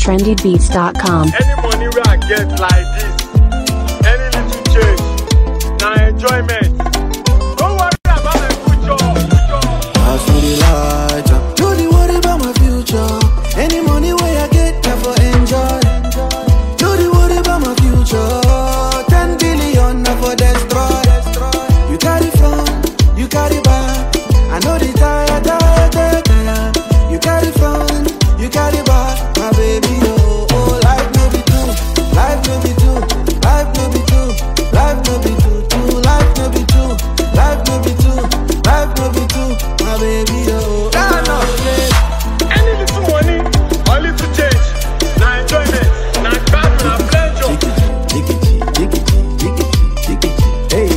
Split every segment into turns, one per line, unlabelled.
trendybeats.com.
Any money where I get like this, any little change, now enjoyment. Don't worry about my future. future.
As for the lighter, no dey worry about my future. Any money where I get, I for enjoy. No dey worry about my future. Ten billion, I for destroy. You carry front, you carry back. I know the tire, tire, tire, tire. You carry front, you carry back. My baby, oh, oh, life no be two, life no be two, life no be two, life no be two, two, life no be two, life no be two, life no be two. My baby, oh,
Nah, nah.
yeah.
Any little money or little change, now enjoyment. Now bad, now pleasure.
Hey.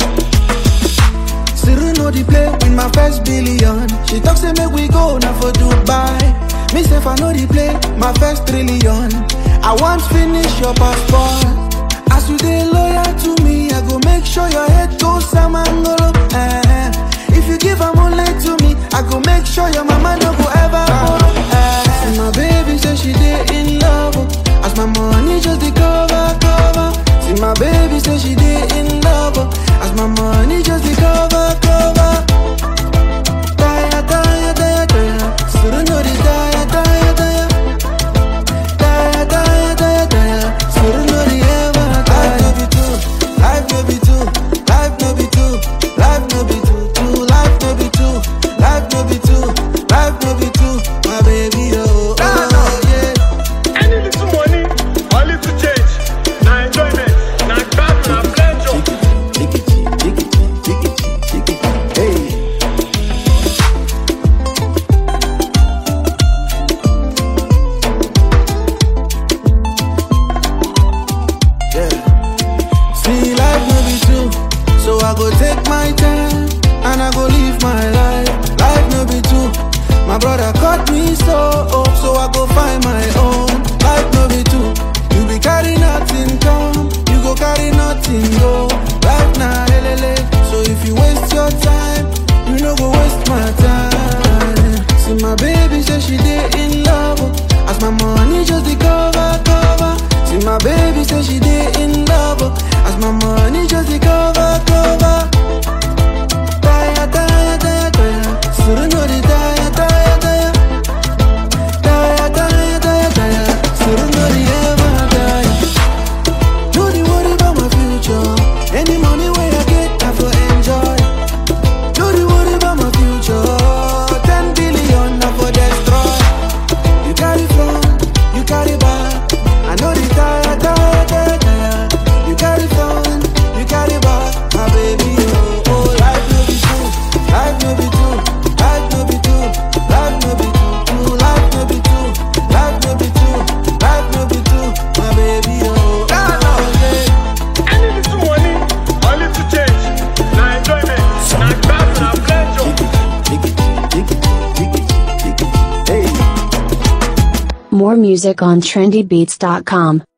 Still know the play with my first billion. She talk say make we go now for Dubai. Me say if I know the play, my first trillion. I want finish your passport. As you dey loyal to me, I go make sure your head goes samangolo. Eh. If you give am only to me, I go make sure your mama no go ever borrow. Eh. See my baby say she dey in love. oh. As my money just dey cover, cover. See my baby say she dey in love. oh. As my money just dey cover, cover. Tire, tire, tire, tire. Still know the tire, tire, tire. Tire, tire, tire, tire. Still know the ever tire. Life no be two, life no be two, life no be two, life no be two, two, life no be two, life no be two, life no be two. My baby, oh,
Nah, nah.
oh yeah.
Any little money or little change, now enjoyment. Now bad, now pleasure.
Hey. Yeah. See, life no be true, so I go take my time and I go live my life. Life no be true. My brother cut me so up, so I go find my own. Life no be true. You be carry nothing come, you go carry nothing go. Life na helele, so if you waste your time, you no go waste my time. See my baby say she dey in love, oh. as my money just dey cover cover. See my baby say she dey in love, oh. as my money just dey cover cover. Tire, tire, tire, tire. Still know the tire, tire, tire. Tire, tire, tire, tire. Still know the ever tire. No dey worry about my future. Any money where I get, I for enjoy. No dey worry about my future. Ten billion, I for destroy. You carry front, you carry back. I know the tire, tire, tire, tire. You carry front, you carry back. My baby, oh, oh, life no be true, life no be true, life no be true, life no be true, true, life no be true, life no be true, life no be true. My baby, oh,
Nah,
oh, yeah.
Any little money or little change, now enjoyment. Now bad, now pleasure.
Hey.
More music on trendybeats.com.